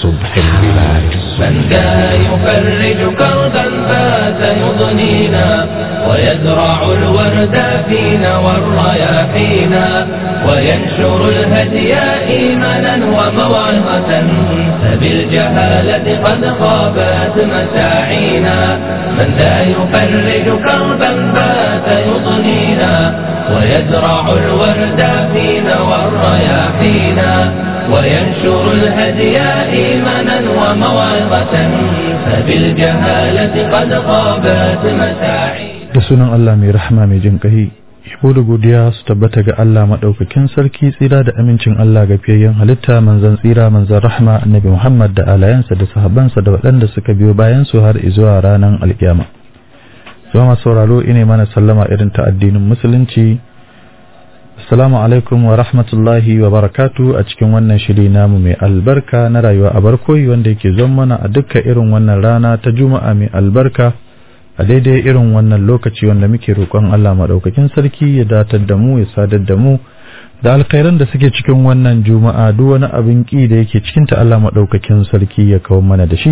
سبح البلاد من ذا يفرج كربا فات يضنينا ويزرع الورد فينا والرياحينا وينشر الهدي إيمانا وموعظة فبالجهالة قد خابت مساعينا من ذا يفرج كربا فات يضنينا ويزرع الورد فينا والرياحينا وينشر الهدي إيمانا وموعظة فبالجهالة قد خابت مساعينا da sunan Allah mai rahama mai jin ƙahi yabo da godiya su tabbata ga Allah maɗaukakin sarki tsira da amincin Allah ga fiyayyen halitta manzan tsira manzan rahama annabi Muhammad da alayansa da sahabansa da waɗanda suka biyo bayan su har zuwa ranar alkiyama zuwa masu sauraro ine mana sallama irin ta addinin musulunci Assalamu alaikum wa rahmatullahi wa barakatu a cikin wannan shiri namu mai albarka na rayuwa a barkoyi wanda yake zon mana a dukkan irin wannan rana ta juma'a mai albarka a daidai irin wannan lokaci wanda muke roƙon Allah maɗaukakin sarki ya datar da mu ya sadar da mu da alkhairan da suke cikin wannan juma'a duk wani abin ƙi da yake cikin ta Allah maɗaukakin sarki ya kawo mana da shi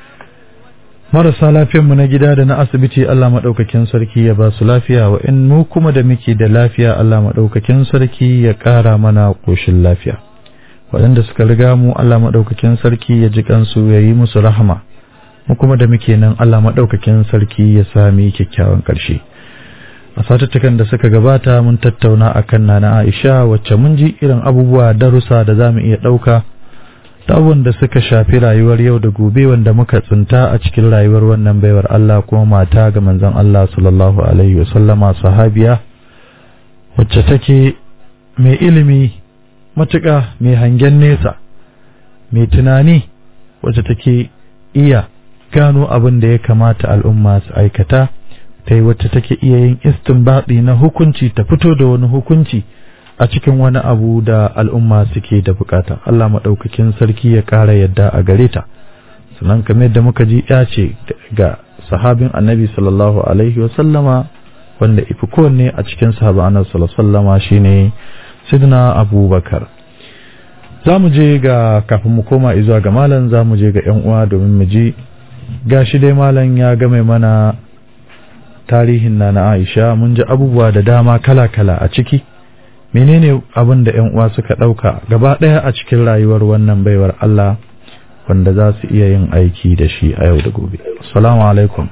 marasa lafiyanmu na gida da na asibiti Allah maɗaukakin sarki ya ba su lafiya wa in mu kuma da muke da lafiya Allah maɗaukakin sarki ya ƙara mana ƙoshin lafiya waɗanda suka riga mu Allah maɗaukakin sarki ya ji kansu ya yi musu rahama mu kuma da muke nan Allah maɗaukakin sarki ya sami kyakkyawan ƙarshe a satuttukan da suka gabata mun tattauna akan nana Aisha wacce mun ji irin abubuwa darussa da za mu iya ɗauka ta da suka shafi rayuwar yau da gobe wanda muka tsinta a cikin rayuwar wannan baiwar Allah kuma mata ga manzon Allah sallallahu alaihi wasallama sahabiya wacce take mai ilimi matuƙa mai hangen nesa mai tunani wacce take iya gano abin da ya kamata al'umma su aikata ta yi wacce take iya yin istinbadi na hukunci ta fito da wani hukunci a cikin wani abu da al'umma suke da bukata Allah maɗaukakin sarki ya ƙara yadda a gare ta sannan kamar yadda muka ji ya ce ga sahabin annabi sallallahu alaihi wasallama wanda ifi kowanne a cikin sahabin annabi sallallahu alaihi wasallama shine sidna abubakar za mu je ga kafin mu koma izuwa ga malam za mu je ga yan uwa domin mu ji gashi dai malam ya game mana tarihin na na Aisha mun ji abubuwa da dama kala-kala a ciki menene abin da ƴan uwa suka ɗauka gaba ɗaya a cikin rayuwar wannan baiwar Allah wanda za su iya yin aiki da shi a yau da gobe assalamu alaikum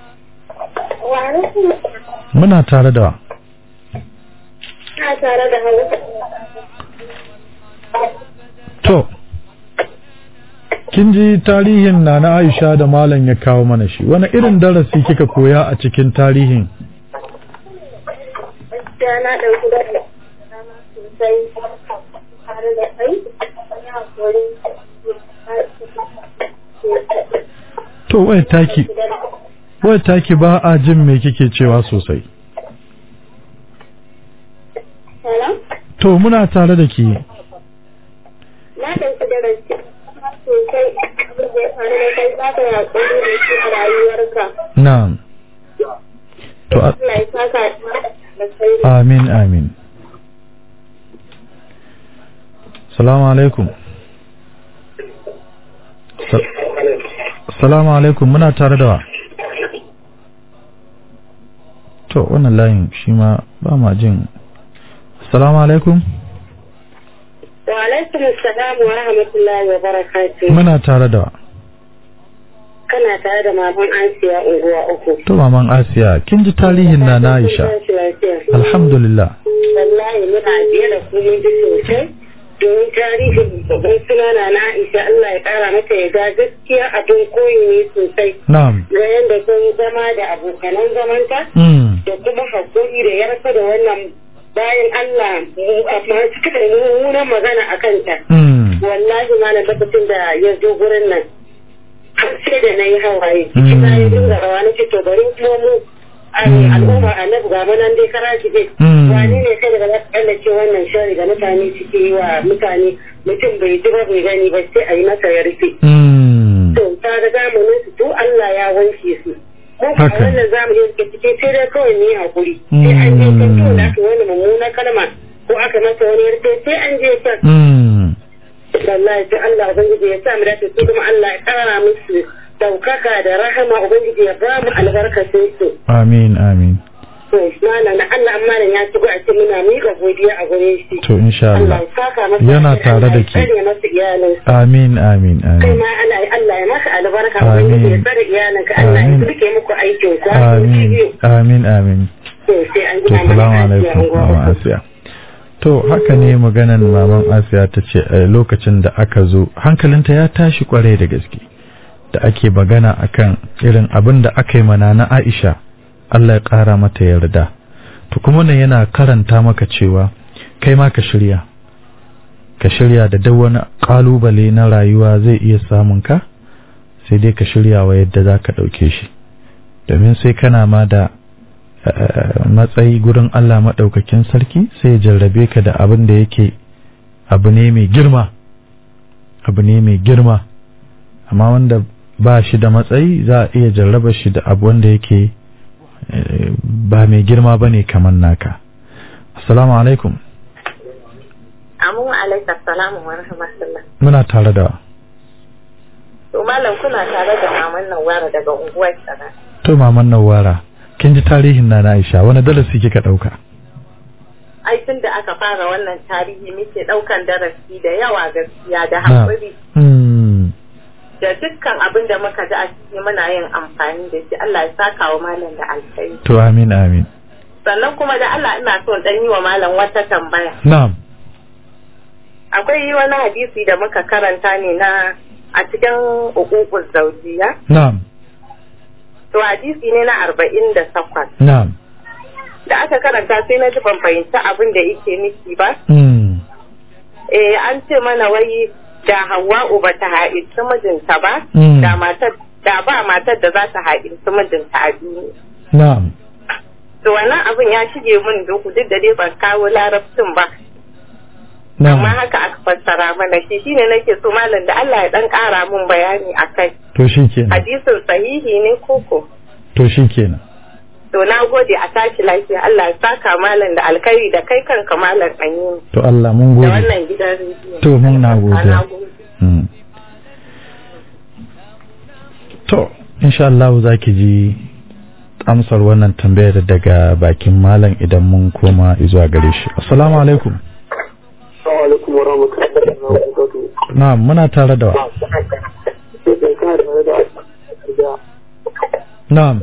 muna tare da tare da to kin ji tarihin na na Aisha da malam ya kawo mana shi wani irin darasi kika koya a cikin tarihin gaskiya na ɗauki da dama sosai tare da kai ya hakuri to wai taki wai taki ba a jin me kike cewa sosai Hello? to muna tare da ke na ɗauki darasi sosai abin da ya faru da kai za ka yi hakuri da shi a rayuwarka na'am to a- Allah ya saka da kai amin amin salamu alaikum Sa- salamu alaikum muna tare da wa to wannan layin shi ma ba ma jin salamu alaikum wa alaikum assalam wa rahmatullahi wa barakatuh muna tare da wa kana tare da maman Asiya unguwa uku to maman asiya kin ji tarihin na na aisha alhamdulillah wallahi muna biye da ku mun ji sosai domin tarihin babban sunana na Aisha Allah ya kara mata ya ga gaskiya abin koyi ne sosai na'am ga yadda sun zama da abokanan zamanta mm. da kuma hakuri da yarfa da wannan bayan Allah amma suka da mummunan magana a kanta Mm. wallahi malam lokacin da ya zo gurin nan har sai da na yi hawaye cikin na yi dinga rawa na ce to bari kuma mu ai, al'umma annabi ga manan dai kara ki dai Mm. wani ne kai daga za ka kallace wannan shari da mutane suke yi wa mutane mutum bai ji ba bai gani ba sai a yi masa ya rufe Mm. to ta ga zamanin su to Allah ya wanke su mu a Haka. wannan zamanin da ke cike sai dai kawai ne hakuri sai an je kan to da aka wani mummuna kalma ko aka masa wani yarfe sai an je kan Mm. to wallahi to Allah ubangiji ya sa mu dace su kuma Allah ya kara musu daukaka da rahama ubangiji ya ba mu albarkacin su amin amin to malam na Allah amma nan ya shigo a cikin muna miƙa godiya a gare shi to insha Allah Allah ya saka masa Yana alheri, tare da Allah ya ke. tsare masa iyalinsa amin amin kai amin ma Allah Allah ya maka albarka Amin. ubangiji ya tsare iyalinka Allah ya Amin. rike muku aikin ku amin amin amin to sai an to gina salamu mana alaikum maman asiya to haka ne maganan maman asiya ta ce a lokacin da aka zo hankalinta ya tashi kwarai da gaske da ake magana akan irin abin da aka yi mana na aisha Allah ya ƙara mata yarda to kuma nan yana karanta maka cewa kai ma ka shirya ka shirya da duk wani ƙalubale na rayuwa zai iya samun ka sai dai ka shirya wa yadda za ka ɗauke shi domin sai kana ma da eh, matsayi gurin Allah maɗaukakin sarki sai ya jarrabe ka da abin da yake abu ne mai girma abu ne mai girma amma wanda ba shi da matsayi za a iya jarraba shi da abu wanda yake eh, ba mai girma ba ne kamar naka assalamu alaikum Amu alaika salamu wa rahmatullah. muna tare da To malam kuna tare da maman nan wara daga unguwar Tsara. to maman nawara kin ji tarihin na na Aisha wani darasi kika ɗauka Ai tun da aka fara wannan tarihi muke ɗaukan darasi da yawa gaskiya da Na. haƙuri Hmm. da dukkan abin da muka ji a ciki muna yin amfani da shi Allah ya saka wa malam da alkhairi. to amin amin Sannan kuma da Allah ina so in ɗan yi wa malam wata tambaya. na'am Akwai wani hadisi da muka karanta ne na a cikin uƙuƙus zaujiya. na'am To hadisi ne na arba'in da takwas. na'am Da aka karanta sai na ji ban fahimci abin da yake nufi ba. Hmm. eh an ce mana wai da Hawwa'u ba ta haɗinci mijinta ba Mm. da matar da ba matar da za ta haɗinci mijinta a duniya na'am to wannan abin ya shige min duhu duk da dai ban kawo larabcin ba na'am amma haka aka fassara mana shi shine nake so malam da Allah ya dan ƙara mun bayani akai to shikenan hadisin sahihi ne koko to shikenan to na gode a tashi lafiya Allah ya saka malam da alkhairi da kai kanka malam ɗanyi to Allah mun da gode wannan gidan rediyo To, mun na Ah, gode. na gode Hmm. to insha Allah za ki ji amsar wannan tambayar daga bakin malam idan mun koma zuwa gare shi assalamu alaikum Assalamu alaikum wa rahmatullahi wa barakatuh. na'am muna tare da wa Sai kana da da da na'am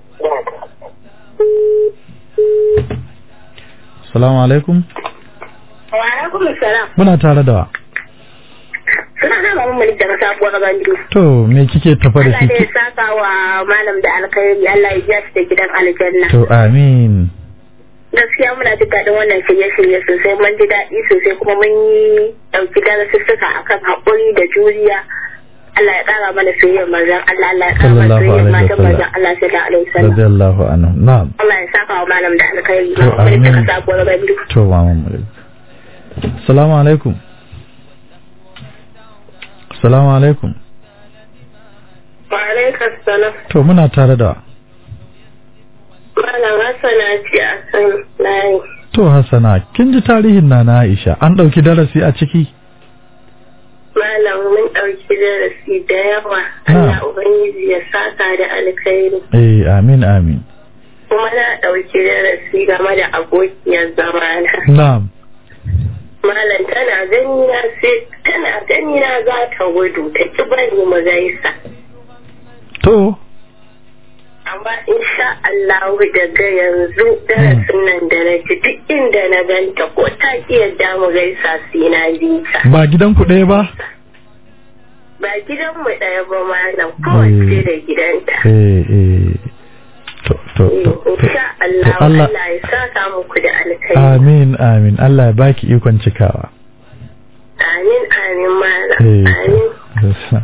assalamu alaikum wa alaikum salam muna tare da wa suna na mamu malik daga sabuwar gandu to me kike tafa da Allah da ya shi saka wa malam da alkhairi Allah ya biya shi da gidan aljanna to amin gaskiya muna jin daɗin wannan shirye-shirye sosai mun ji daɗi sosai kuma mun yi ɗauki darasussuka akan haƙuri da juriya Allah ya ƙara mana soyayyar manzon Allah Allah ya ƙara mana Sallallahu soyayyar alaihi matan wasallam. manzon Allah sallallahu alaihi wasallam radiyallahu anhu na'am Allah ya saka wa malam da alkhairi To, mamu malik daga amin. sabuwar gandu to maman mu assalamu alaikum assalamu alaikum wa alaikum salam to muna tare da wa malam Hassana ce a kan layi To Hassana, kin ji tarihin na na Aisha, an ɗauki darasi a ciki? malam mun ɗauki darasi da yawa Na. Allah ubangiji ya saka da alkhairi Eh, amin amin. kuma na ɗauki darasi game da abokiyar zamana Na'am. Malam tana gani na sai tana gani na za ta gudu ta ki bari mu gaisa. To, Amma insha Allah daga yanzu darasin nan da na ji duk inda na ganta ko ta ki yadda mu gaisa sai na bi ta. ba gidan ku ɗaya ba? Ba gidan mu ɗaya ba malam kowace da gidanta. Eh, eh. To, to, to, to. Insha Allah to Allah- Allah ya saka muku da alkhairi. Amin, amin. Allah ya baki ikon cikawa. Amin amin malam. Eh. Amin.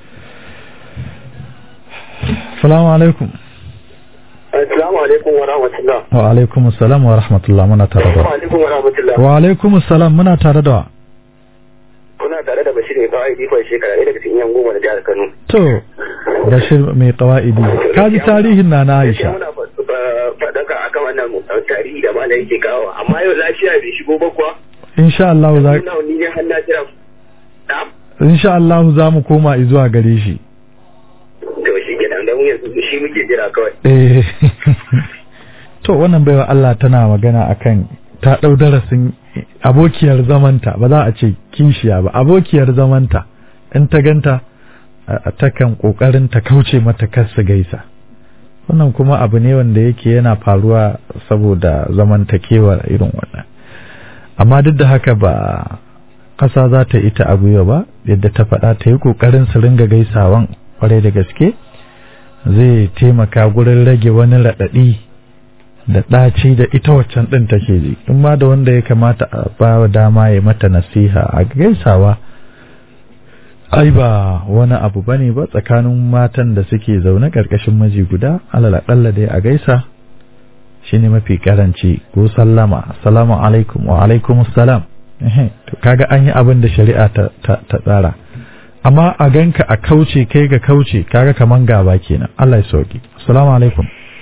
Salamu alaikum. Assalamu alaikum wa rahmatullah. Wa alaikum assalam wa rahmatullah muna tare da Assalamu wa. alaikum wa rahmatullah. Wa alaikum assalam muna tare da wa. Kuna tare da Bashir mai kawai difon shekara ɗaya daga cikin yan goma da jihar Kano. To, Bashir mai ƙawa'idi. Ka ji tarihin na na Gaskiya Aisha. muna fa- fa- faɗaka akan wannan uh, tarihi da malai yake kawo amma yau lafiya bai shigo ba kuwa. Insha Allah za Ina ni ne har na jira. Na insha Allah za mu koma zuwa gare shi to shi kenan da mu yanzu shi muke jira kawai eh to wannan baiwa Allah tana magana akan ta ɗau darasin abokiyar zamanta ba za a ce kinshiya ba abokiyar zamanta in ta ganta a- takan ƙoƙarin ta kauce mata kar su gaisa wannan kuma abu ne wanda yake yana faruwa saboda zamantakewa irin wannan amma duk da haka ba ƙasa za ta ita a gwiwa ba yadda ta faɗa ta yi ƙoƙarin su ringa gaisawan kwarai da gaske zai taimaka gurin rage wani raɗaɗi da ɗaci da ita waccan ɗin take ji in ma da wanda ya kamata a ba wa dama ya mata nasiha a gaisawa ai ba wani abu bane ba tsakanin matan da suke zaune ƙarƙashin miji guda alal aƙalla dai a gaisa shine mafi karanci ko sallama assalamu alaikum wa alaikum assalam ehe to kaga an yi abin da shari'a ta ta, ta tsara amma a ganka a kauce kai ga kauce kaga kaman gaba kenan Allah ya sauki assalamu alaikum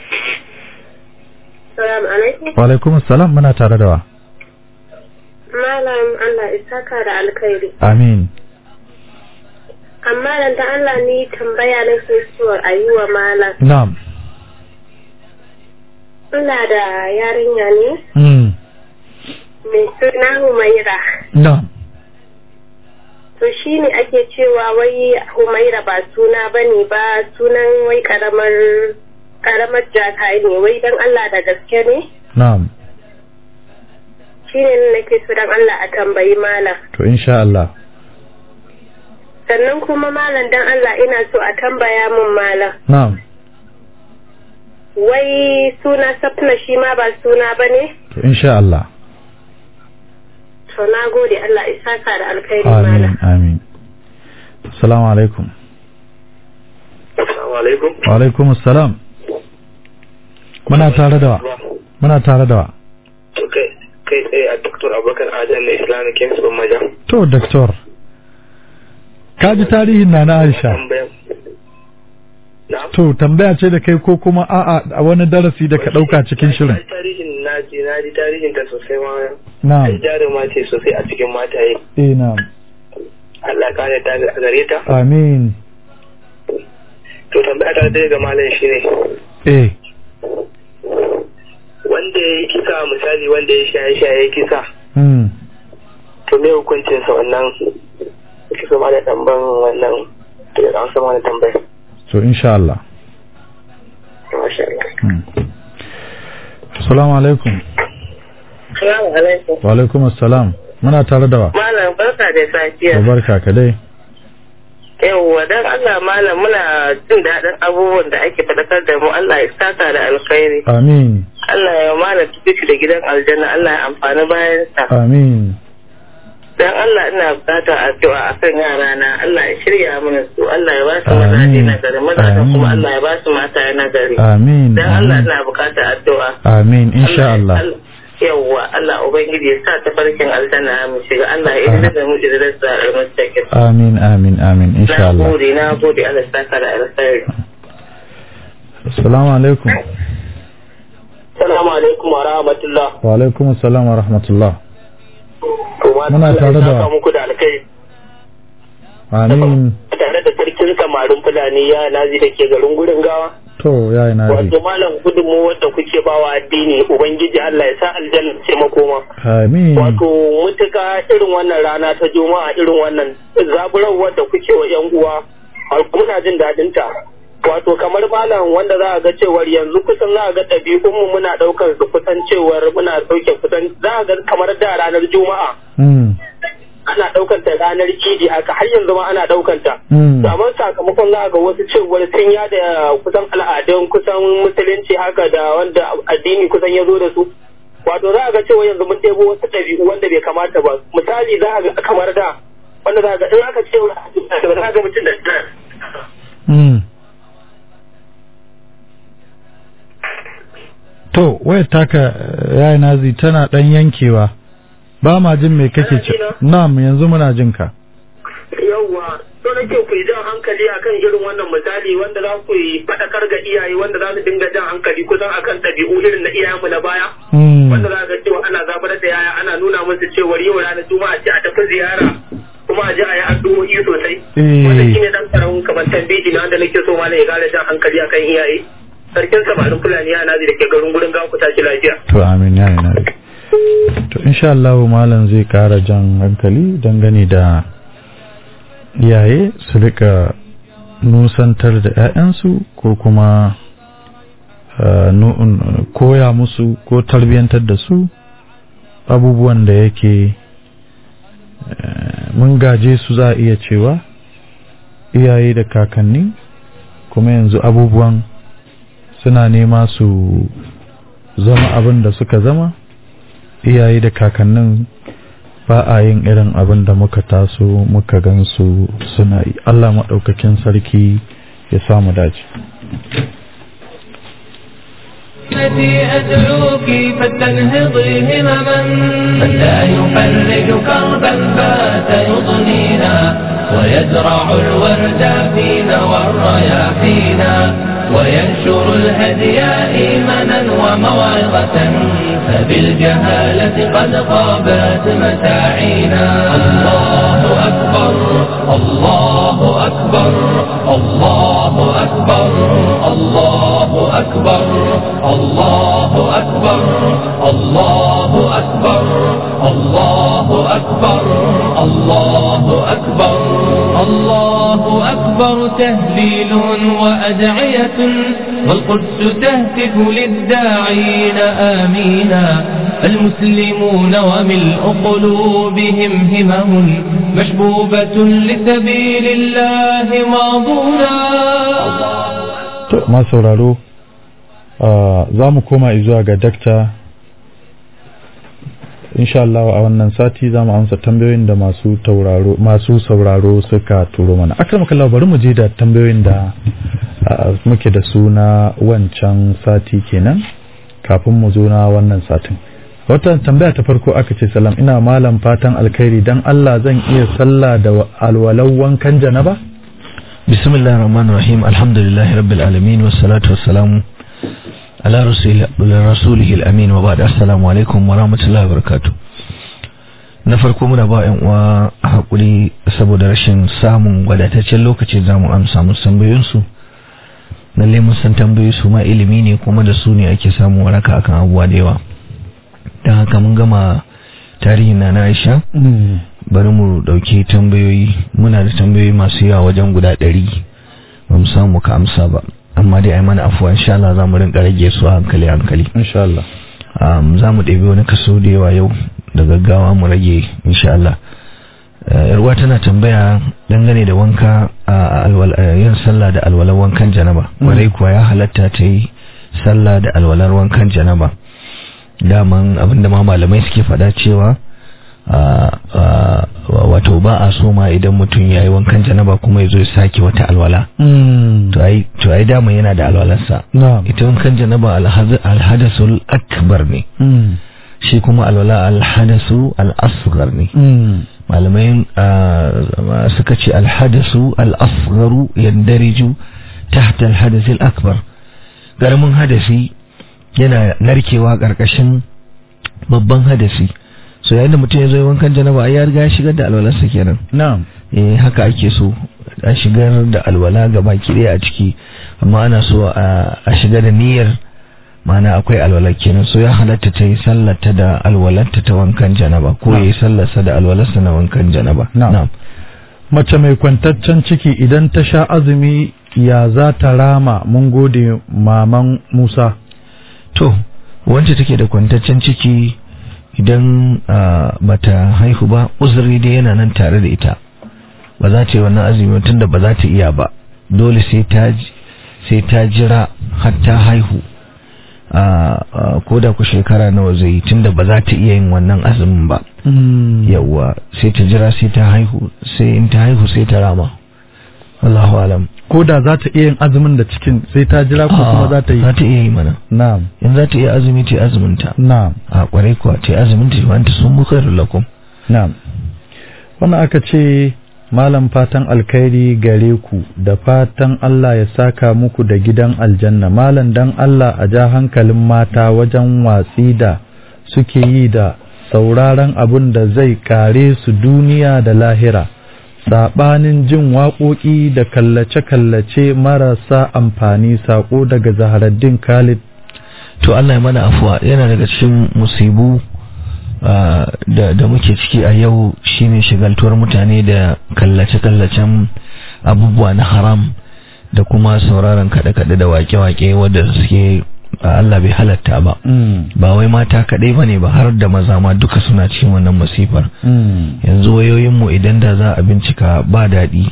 Salamu alaikum. wa alaikum assalam muna tare da wa Malam Allah isaka da alkhairi. amin Amma dan da Allah ni tambaya na so a yi wa malam. na'am Ina da yarinya ne mm. mai suna Humaira. na'am To shi ne ake cewa wai Humaira ba suna ba ne ba sunan wai karamar karamar jaka ne wai dan Allah da gaske ne? na'am Shi ne nake so dan Allah a tambayi malam. to insha Allah Sannan kuma malam dan Allah ina so a tambaya min malam. na'am Wai suna safna shi ma ba suna ba ne? to insha Allah To na gode Allah isaka da alkhairi amin malam. amin assalamu alaikum assalamu alaikum wa alaikum assalam muna tare da wa muna tare da wa to kai kai tsaye a Dr. Abubakar Adam na Islamic Kings of Maja to doctor ka ji tarihin na na Aisha tambayan na to tambaya ce da kai ko kuma a'a a wani darasi da ka dauka cikin shirin tarihin na ji na ji tarihin ta sosai ma ai na'am jaruma ce sosai a cikin mataye eh na'am Allah ya kare ta a gare ta amin to tambaya ta dai ga malam shine eh wanda ya yi kisa misali wanda ya shaye shaye kisa hmm to me hukuncin sa wannan kisa ma da tamban wannan to da an sama da tambayar to insha Allah masha Allah hmm. assalamu alaikum Salamu alaikum. wa alaikum assalam muna tare da wa Malam barka da to safiya. barka ka dai Yawwa dan Allah malam muna jin daɗin abubuwan da ake faɗakar da mu Allah ya saka da alkhairi. amin Allah ya mana tukuci da gidan aljanna Allah ya amfani bayan sa. amin Dan Allah ina bukata addu'a akan yara na Allah ya shirya mana su Allah ya ba su Amin. mazaje na gari mazajen kuma Amin. Allah ya ba su mata na gari. amin Dan Allah amin ina bukata addu'a. amin insha Allah Yawwa Allah Ubangiji ya sa ta farkin aljanna mu shiga Allah ya yi da mu da da almustaqim. amin amin amin insha Na Allah gode na gode Allah ya saka da alkhairi. assalamu alaikum Assalamu alaikum wa rahmatullah. wa alaikum assalam wa rahmatullah To ma Muna tare da- saka muku da alkai amin tare da sarkin samarin Fulani ya nazi da ke garin gurin gawa. to yayi na ji Wato malam gudunmu wadda kuke bawa addini Ubangiji Allah ya sa aljanna ce makoma. amin Wato mutuka irin wannan rana ta juma'a irin wannan zaburarwar da kuke wa 'yan uwa har muna jin daɗin ta. Wato kamar malam wanda za a ga cewar yanzu kusan za a ga ɗabi'unmu muna ɗaukar su kusan cewar muna ɗauke kusan za a ga kamar da ranar juma'a hmm ana ɗaukar ta ranar idi haka har yanzu ma ana ɗaukar ta. hmm Saman sakamakon za a ga wasu cewar sun yada kusan al'adun kusan musulunci haka da wanda addini kusan ya zo da su. Wato za a ga cewa yanzu mun ɗebo wasu ɗabi'u wanda bai kamata ba. Misali za a ga kamar da wanda za a ga in aka ce wa za a ga mutum da hmm to wayar taka eh, yayi nazi tana dan yankewa ba ma jin me kake ce Kana na'am yanzu muna jin ka yawwa to nake ku yi jan hankali akan irin wannan misali wanda za ku yi faɗakar ga iyaye wanda za su dinga jan hankali kusan akan ɗabi'u irin na iyayenmu na baya. hmm wanda za ga cewa ana zabar da yaya ana nuna musu cewa yau ranar juma'a ce a tafi ziyara kuma kuma a ji a yi addu'o'i sosai Eh. wanda shine dan karamin kamar tambayi na wanda nake so malam ya kara jan hankali akan iyaye sarkin samarin fulani ya nazi da ke garin gurin gawa ku tashi lafiya to amin ya yi nabi to insha Allah malam zai kara jan hankali dangane da iyaye su rika nusantar da 'ya'yansu ko kuma uh, nu- koya musu ko tarbiyyantar da su abubuwan da yake uh, mun gaje su za a iya cewa iyaye da kakanni kuma yanzu abubuwan suna nema su zama abin da suka zama iyaye da kakannin ba a yin irin abin da muka taso muka gansu suna yi Allah maɗaukakin sarki ya samu dace التي أدعوك فلتنهضي همما من لا يفرج كربا بات يضنينا ويزرع الورد فينا والرياحينا وينشر الهدي إيمانا وموعظة فبالجهالة قد غابت متاعينا الله أكبر الله أكبر الله أكبر الله أكبر الله أكبر الله أكبر الله أكبر الله أكبر الله أكبر تهليل وأدعية والقدس تهتف للداعين آمينا المسلمون وملء قلوبهم همم مشبوبة لسبيل الله ماضونا to ma sauraro za mu koma zuwa ga dakta insha Allah a wannan sati za mu amsa tambayoyin da masu tauraro masu sauraro suka turo mana akram kallahu bari mu je da tambayoyin da ah, muke da su na wancan sati kenan kafin mu zo na wannan satin wata tambaya ta farko aka ce salam ina malam fatan alkhairi dan Allah zan iya sallah da alwalau wankan janaba بسم الله الرحمن الرحيم الحمد لله رب العالمين والصلاة والسلام على رسول رسوله الأمين وبعد السلام عليكم ورحمة الله وبركاته na farko muna ba yan uwa hakuri saboda rashin samun wadataccen lokaci za mu amsa musu tambayoyinsu lalle mun san tambayoyi su ma ilimi ne kuma da su ne ake samun waraka akan abubuwa da yawa don haka mun gama tarihin na na Aisha bari mu dauki tambayoyi muna da tambayoyi masu yawa wajen guda ɗari ba mu samu ka amsa ba amma dai ai mana afuwa insha Allah za mu rinka rage su a hankali hankali insha Allah um, za mu ɗebi wani kaso da yawa yau da gaggawa mu rage insha Allah Uh, yarwa tana tambaya dangane da wanka a alwal- uh, yin sallah da alwalar wankan janaba Mm. warai kuwa ya halatta ta yi sallah da alwalar wankan janaba daman abinda ma malamai suke faɗa cewa uh, uh, wato ba a so ma idan mutum ya yi wankan janaba kuma ya zo ya sake wata alwala to ai to ai dama yana da alwalarsa na'am ita wankan janaba alhaz- alhadasul akbar ne Mm. shi kuma alwala alhadasu al-asghar ne Mm. malamai ah, suka ce alhadasu al-asgharu yandariju tahta alhadas al-akbar garamin hadasi yana narkewa karkashin babban hadasi so yayin da mutum ya zo wankan janaba ai ya riga ya shigar da alwalarsa kenan na'am eh haka ake so a shigar da alwala gaba ki a ciki amma ana so a a shiga da niyyar mana akwai alwala kenan so ya halatta ta yi sallata da alwalarta ta wankan janaba ko ya yi sallarsa da alwalarsa na wankan janaba Na'am. mace mai kwantaccen ciki idan ta sha azumi ya za ta rama mun gode maman Musa to wacce take da kwantaccen ciki idan ah, bata haihu ba uzuri dai yana nan tare da ita ba za ta yi wannan azumi tun da ba za ta iya ba dole sai ta ji- sai ta jira har ta haihu Ah, ah, ko da ku shekara nawa zai yi tunda ba za ta iya yin wannan azumin ba yawwa sai ta jira sai ta haihu sai in ta haihu sai ta rama Allahu alam ko da za ta iya yin azumin da cikin sai ta jira ko kuma za ta yi za ta iya yi mana na'am in za ta iya azumi ta yi azumin ta na'am a kwarai kuwa ta yi azumin ta wanta sun mu khairul lakum na'am wannan aka ce malam fatan alkhairi gare ku da fatan Allah ya saka muku da gidan aljanna malam dan Allah a ja hankalin mata wajen watsi da suke yi da sauraron abin da zai kare su duniya da lahira saɓanin jin waƙoƙi da kallace-kallace marasa amfani saƙo daga zaharaddin khalid to Allah ya mana afuwa yana daga cikin musibu ah, da, da muke ciki a yau shine shigaltuwar mutane da kallace-kallacen abubuwa na haram da kuma sauraron kaɗe-kaɗe da wake-wake wadda suke ah, Allah bai halatta ba ba wai mata kaɗai ba ne ba har da maza ma duka suna cikin wannan masifar yanzu wayoyinmu idan da za a bincika ba daɗi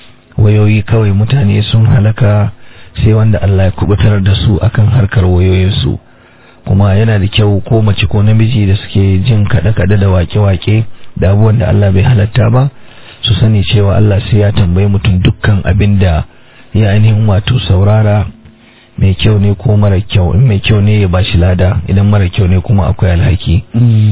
wayoyi kawai mutane sun halaka sai wanda Allah ya kubutar da su akan harkar wayoyinsu kuma yana da kyau ko mace ko namiji da suke jin kaɗe-kaɗe da wake-wake da abubuwan da Allah bai halatta ba su sani cewa Allah sai ya tambayi mutum dukkan abin da ya ainihin wato saurara mai kyau ne ko mara kyau in mai kyau ne ya bashi lada idan mara kyau ne kuma akwai alhaki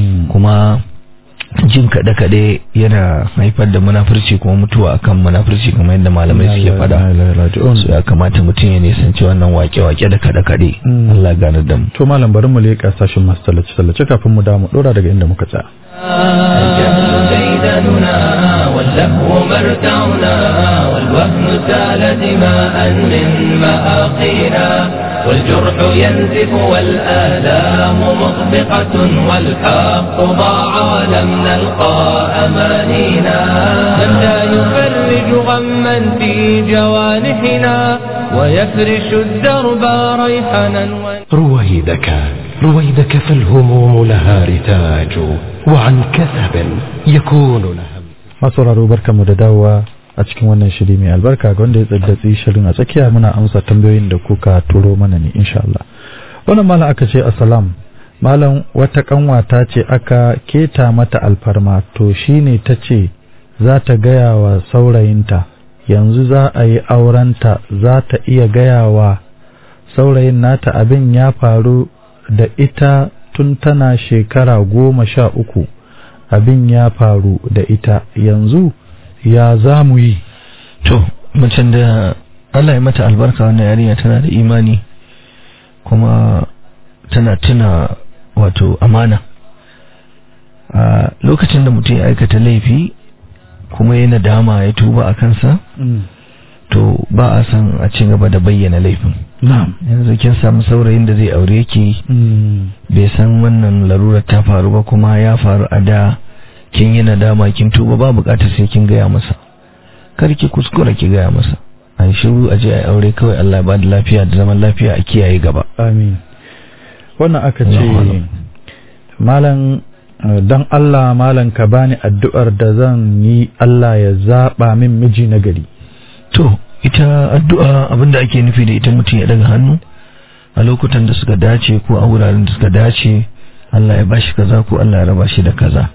kuma jin kaɗe-kaɗe yana haifar da munafurci kuma mutuwa akan munafurci kamar yadda malamai suke faɗa so ya kamata mutum ya nisanci wannan wake-wake da kaɗe-kaɗe Mm. Allah gane da mu to malam bari mu leƙa sashin masu tallace-tallace kafin mu damu ɗora daga inda muka tsaya الجهل ديدننا واللهو مرتعنا والوهن سال دماء من مآقينا والجرح ينزف والآلام مطبقة والحق ضاع لم نلقى أمانينا من لا يفرج غما في جوانحنا ويفرش الدرب ريحنا ون... رويدك رويدك فالهموم لها رتاج وعن كثب يكون لها masauraro barkamu da dawowa a cikin wannan shiri mai albarka ga wanda ya tsaddatsi shirin a tsakiya muna amsa tambayoyin da kuka turo mana ne insha Allah wannan malam aka ce assalam malam wata kanwata ce aka keta mata alfarma to shine ta ce za ta gaya wa saurayinta yanzu za a yi aurenta za ta iya gaya wa saurayin nata abin ya faru da ita tun tana shekara goma sha uku abin ya faru da ita yanzu ya za mu yi to macen da Allah ya mata albarka wannan yarinya tana da imani kuma tana tuna wato amana a lokacin da mutum ya aikata laifi kuma ya nadama ya tuba a kansa to ba a san a ci gaba da bayyana laifin na'am yanzu kin samu saurayin da zai aure ki bai san wannan larurar ta faru ba kuma ya faru a da kin yi nadama kin tuba ba bukatar sai kin gaya masa kar ki kuskura ki gaya masa an shiru a je a aure kawai Allah ba da lafiya da zaman lafiya a kiyaye gaba amin wannan aka Allahu ce Akbar. malam eh, dan Allah malam ka bani addu'ar da zan yi Allah ya zaba min miji na gari to ita addu'a abinda ake nufi da ita mutum ya daga hannu a lokutan da suka dace ko a wuraren da suka dace Allah ya bashi kaza ko Allah ya raba shi da kaza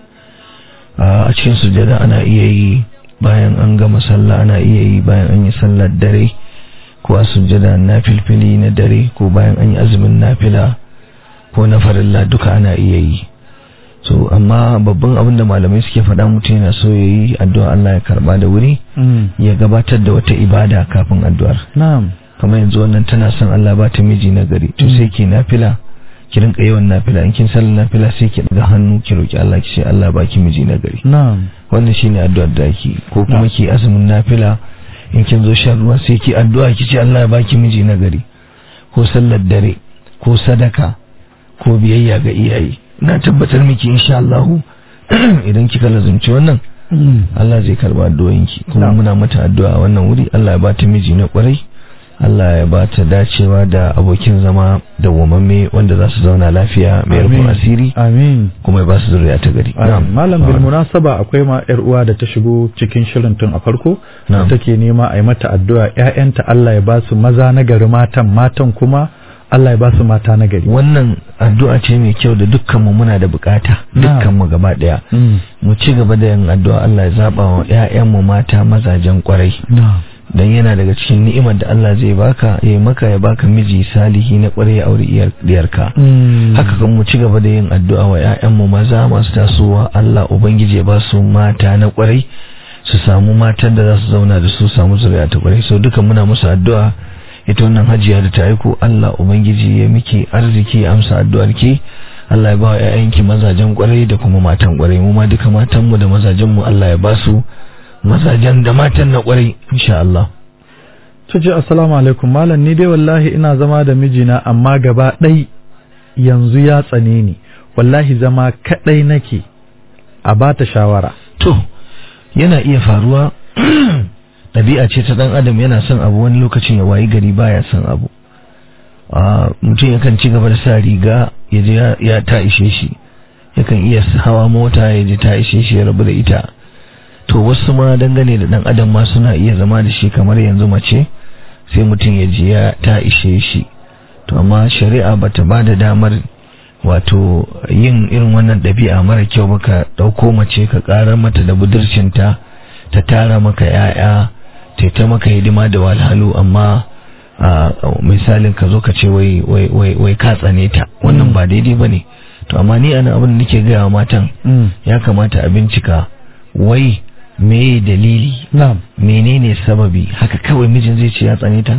a cikin sujada ana iya yi bayan an gama sallah ana iya yi bayan an yi sallar dare ko a sujada na filfili na dare ko bayan an yi azumin nafila ko na farilla duka ana iya yi so amma babban abin da malamai suke faɗa mutum yana so ya yi addu'a Allah ya karba da wuri ya gabatar da wata ibada kafin addu'ar na'am kamar yanzu wannan tana son Allah ba ta miji na gari to sai ki nafila ki rinka yawan nafila in kin sallar nafila sai ki daga hannu ki roki Allah ki ce Allah ba ki miji na gari na'am wannan shine addu'ar da ki ko kuma ki azumin nafila in kin zo shan ruwa sai ki addu'a ki ce Allah ya ba ki miji na gari ko sallar dare ko sadaka ko biyayya ga iyaye na tabbatar miki insha Allah idan kika lazumci wannan Allah zai karba addu'o'inki kuma muna mata addu'a a wannan wuri Allah ya ba ta miji na kwarai Allah ya ba ta dacewa da abokin zama da wamamme wanda za su zauna lafiya mai rufin asiri amin kuma ya ba su zuriya ta gari Na'am, malam bil munasaba akwai ma yar uwa da ta shigo cikin shirin tun a farko Na'am. take nema a yi mata addu'a ƴaƴanta Allah ya ba su maza na gari matan matan kuma Allah ya ba su mata na gari wannan addu'a ce mai kyau da dukkanmu muna da bukata Na'am. dukkanmu gaba daya Mm. mu ci gaba da yin addu'a Allah ya zaba wa ƴaƴanmu mata mazajen kwarai na'am dan yana daga cikin ni'imar da Allah zai baka ya maka ya baka miji salihi na kwarai ya aure iyar diyarka Mm. haka kan mu ci gaba da yin addu'a wa ƴaƴanmu maza masu tasowa Allah ubangiji ya ba su mata na kwarai su samu matan da za su zauna da su samu zuriya ta kwarai so duka muna musu addu'a ita wannan hajiya da ta aiko Allah ubangiji ya miki arziki ya amsa addu'ar ki Allah ya ba wa ƴaƴanki mazajen kwarai da kuma matan kwarai mu ma duka matan mu da mazajen mu Allah ya ba su mazajen da matan na kwarai insha Allah ta ce assalamu alaikum malam ni dai wallahi ina zama da mijina amma gaba ɗai yanzu ya tsane ni wallahi zama kaɗai nake a ba ta shawara to yana iya faruwa ɗabi'a ce ta ɗan adam yana son abu wani lokacin ya wayi gari baya son abu a mutum yakan ci gaba da sa riga ya je ya- ya ta ishe shi yakan iya hawa mota ya je ta ishe shi ya rabu da ita to wasu ma dangane da ɗan adam ma suna iya zama da shi kamar yanzu mace sai mutum ya je ya ta ishe shi to amma shari'a bata ba da damar wato yin irin wannan ɗabi'a mara kyau ba ka ɗauko mace ka ƙarar mata da budurcinta ta tara maka ‘ya'ya ta ta maka hidima da walhalu amma a misalin ka zo ka ce wai wai wai wai ka tsane ta wannan ba daidai ba ne to amma ni ana abin da nake gaya wa matan ya kamata a bincika wai me dalili na'am menene sababi haka kawai mijin zai ce ya tsane ta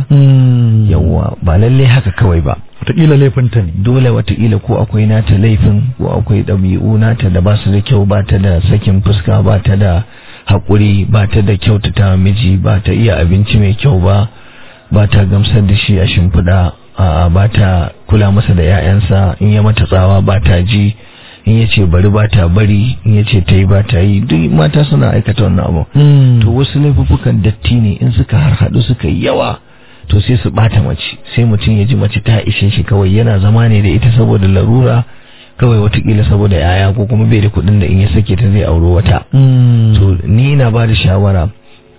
yawwa ba lalle haka kawai ba wataƙila laifinta ne dole watakila ko akwai nata laifin ko akwai ɗabi'u nata da ba su da kyau ba ta da sakin fuska ba ta da haƙuri ba ta da kyautata miji ba ta iya abinci mai kyau ba ba ta gamsar da shi a shimfiɗa a ba ta kula masa da 'ya'yansa in ya mata tsawa ba ta ji in ya ce bari ba ta bari in ya ce ta yi ba ta yi duk mata suna aikata wannan abu to wasu laifuffukan datti ne in suka harhaɗu suka yi yawa to sai su bata mace sai mutum ya ji mace ta ishe shi kawai yana zama ne da ita saboda larura kawai watakila saboda yaya ko kuma bai da kuɗin da in ya sake ta zai auro wata to ni ina ba da shawara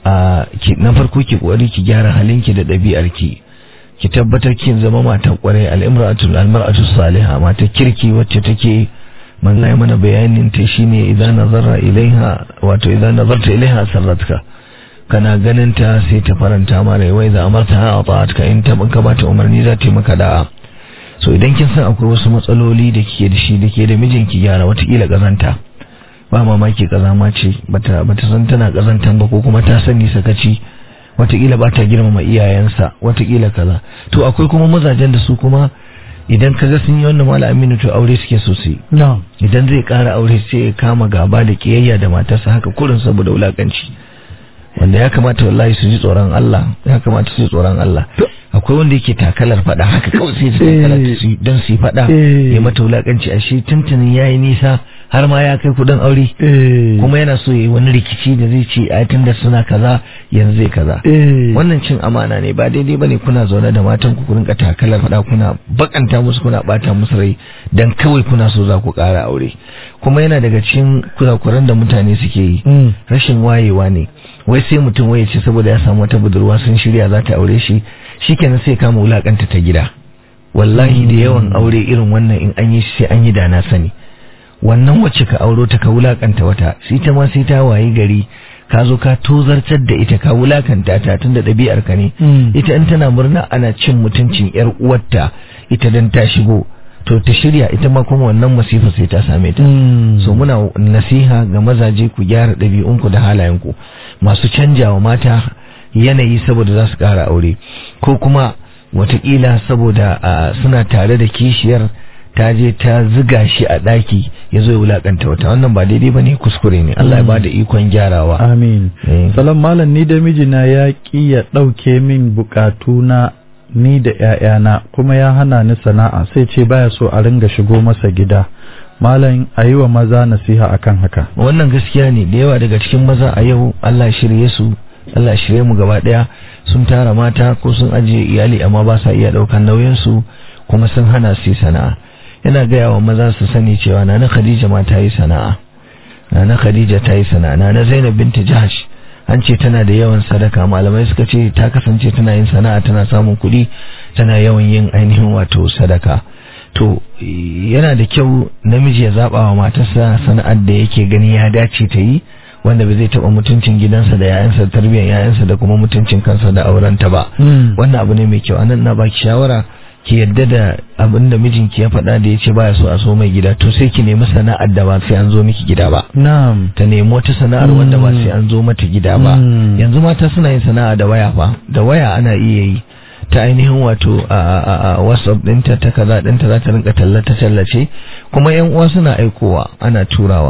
a ki na farko ki kokari ki gyara halinki da ɗabi'arki ki tabbatar kin zama matan kwarai al'imratu almar'atu salihah mata kirki wacce take manzo ya mana bayanin ta shine idan nazara ilaiha wato idan nazarta ilaiha sarratka kana ganin ta sai ta faranta ma rai wai za amarta ha ta'atka in ta banka bata umarni za ta yi maka da'a so idan kin san akwai wasu matsaloli da kike da shi da ke da mijinki gyara watakila kazanta ba mamaki kazama ce bata bata san tana kazantan ba ko kuma ta sani sakaci watakila ba ta girmama iyayensa watakila kaza to akwai kuma mazajen da su kuma idan ka ga sun yi wannan mala aminu to aure suke sosai na'am idan zai kara aure sai ya kama gaba da kiyayya da matarsa haka kurin saboda wulakanci wanda ya kamata wallahi su ji tsoron Allah ya kamata su ji tsoron Allah akwai wanda yake takalar fada haka kawai sai su takalar su don su yi fada ya mata wulakanci a shi tuntunin yayi nisa har ma ya kai kudin aure kuma yana so yayi wani rikici da zai ce a tunda suna kaza yanzu zai kaza wannan cin amana ne ba daidai bane kuna zaune da matan ku rinka takalar fada kuna bakanta musu kuna bata musu rai dan kawai kuna so za ku kara aure kuma yana daga cikin kurakuran da mutane suke yi rashin wayewa ne wai sai mutum waye ce saboda ya samu wata budurwa sun shirya za ta aure shi shikenan sai kama wulakanta ta gida wallahi da yawan aure irin wannan in an yi shi sai an yi da na sani wannan wacce ka auro ta ka wulakanta wata sai ta ma sai ta wayi gari ka zo ka tozartar da ita ka wulakanta ta tun da ɗabi'ar ka ne ita in tana murna ana cin mutuncin yar uwarta ita dan ta shigo to ta shirya ita ma kuma wannan masifa sai ta same ta so muna nasiha ga mazaje ku gyara ɗabi'unku da halayenku masu canjawa mata yanayi saboda za su ƙara aure ko kuma watakila saboda suna tare da kishiyar ta je ta ziga shi a ɗaki ya zo ya wulakanta wata wannan ba daidai ba ne kuskure ne Allah ya ba da ikon gyarawa amin salam malam ni da mijina ya ƙi ya ɗauke min bukatuna ni da ‘ya'yana kuma ya hana ni sana'a sai ce baya so a ringa shigo masa gida malam a yi wa maza nasiha akan haka wannan gaskiya ne da yawa daga cikin maza a yau Allah shirye su Allah shirye mu gaba ɗaya sun tara mata ko sun ajiye iyali amma ba sa iya ɗaukan nauyinsu kuma sun hana su sana'a yana gaya wa maza su sani cewa nana Khadija ma ta yi sana'a nana Khadija ta yi sana'a nana Zainab binti Jahash an ce tana da yawan sadaka malamai suka ce ta kasance tana yin sana'a tana samun kuɗi tana yawan yin ainihin wato sadaka to yana da kyau namiji ya zaba wa matarsa sana'ar da yake gani ya dace ta yi wanda ba zai taba mutuncin gidansa da yayansa da tarbiyyar yayansa da kuma mutuncin kansa da aurenta ba wannan abu ne mai kyau anan na baki shawara ki yadda da abin da mijinki ya faɗa da ya ce baya so a so mai gida to sai ki nemi sana'ar da ba sai an zo miki gida ba na'am ta nemi wata sana'ar wanda ba sai an zo mata gida ba yanzu mata suna yin sana'a da waya fa da waya ana iya yi ta ainihin wato a whatsapp ɗinta ta kaza ɗinta za ta rinka tallata tallace kuma yan uwa suna aikowa ana turawa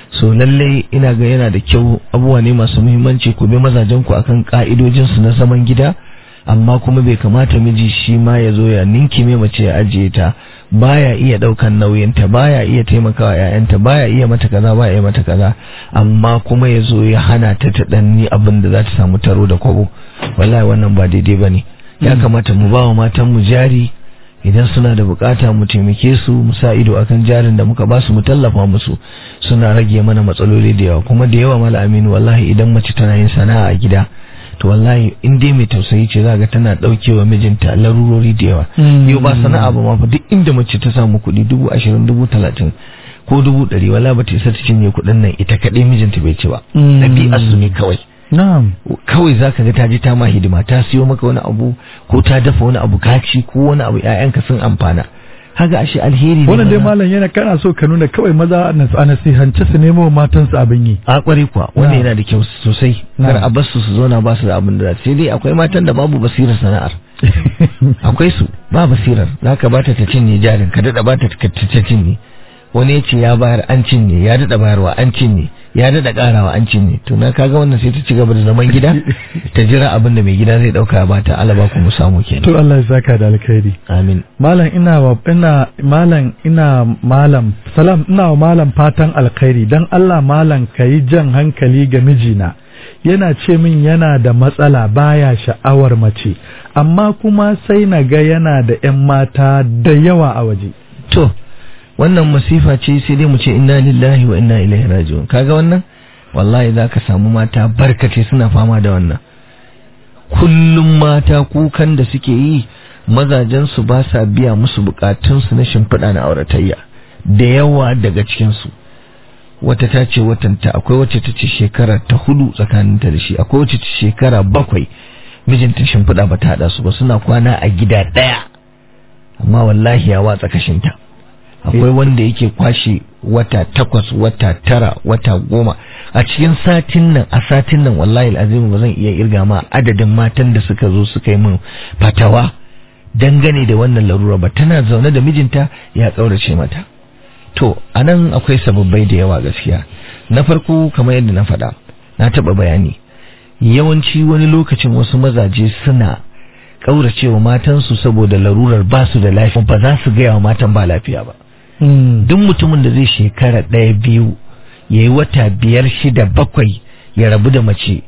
so lalle ina ga yana da kyau abubuwa ne masu muhimmanci ku bi mazajen ku akan ka'idojin su na zaman gida amma kuma bai kamata miji shi ma ya zo ya ninki mai mace ya ajiye ta baya iya daukan nauyin ta baya iya taimakawa ƴaƴanta baya iya mata kaza baya iya mata kaza amma kuma ya zo ya hana ta ta danni abin da za ta samu taro da kwabo wallahi wannan ba daidai bane ya kamata mu ba wa matan mu jari idan suna da bukata mu taimake su mu sa ido akan jarin da muka ba su mu tallafa musu suna rage mana matsaloli da yawa kuma da yawa mala aminu wallahi idan mace tana yin sana'a a gida to wallahi in dai mai tausayi ce za ga tana daukewa mijinta larurori da yawa yau ba sana'a ba ma fa duk inda mace ta samu kuɗi dubu ashirin dubu talatin ko dubu ɗari wala ba ta isa ta cinye kuɗin nan ita kaɗai mijinta bai ci ba ɗabi'ar su ne kawai na'am kawai zaka ga ta je ta ma hidima ta siyo maka wani abu ko ta dafa wani abu ka ci ko wani abu ƴaƴanka sun amfana haka ashe alheri ne wannan dai maza. malam yana kana so ka nuna kawai maza a nasihance su nemo wa matansu abin yi a kware kuwa wanda Na'am. yana da kyau sosai Na'am. kar a bar su su zauna ba su da abin da za su sai dai akwai matan da babu basirar sana'ar akwai su ba basirar zaka bata ta cinye jarin ka dada bata ta ta cinye wani ya ce ya bayar an cinye ya dada bayarwa an cinye ya dada karawa an cinye to na kaga wannan sai ta ci gaba da zaman gida ta jira abin da mai gida zai dauka ya bata alaba ku mu samu kenan to Allah ya saka da alkhairi amin malam ina wa ina malam ina malam salam ina wa malam fatan alkhairi dan Allah malam kayi jan hankali ga mijina yana ce min yana da matsala baya sha'awar mace amma kuma sai na ga yana da 'yan mata da yawa a waje to wannan masifa ce sai dai mu ce inna lillahi wa inna ilaihi raji'un kaga wannan wallahi zaka samu mata barkace suna fama da wannan kullum mata kukan da suke yi mazajen su ba sa biya musu bukatun su na shimfiɗa na auratayya da yawa daga cikin su wata ta ce watanta akwai wacce ta ce shekara ta hudu tsakaninta da shi akwai wacce ta shekara bakwai mijinta shimfiɗa ba ta haɗa su ba suna kwana a gida ɗaya amma wallahi ya watsa kashinta akwai wanda yake kwashe wata takwas wata tara wata goma a cikin satin nan a satin nan wallahi azimu ba zan iya irga ma adadin matan da suka zo suka yi min fatawa dangane da wannan larura ba tana zaune da mijinta ya ƙaurace mata to anan akwai sababbai da yawa gaskiya na farko kamar yadda na faɗa na taɓa bayani yawanci wani lokacin wasu mazaje suna ƙauracewa matansu saboda larurar ba su da lafiya ba za su gaya wa matan ba lafiya ba duk mutumin da zai shekara ɗaya biyu ya yi wata biyar shida bakwai ya rabu da mace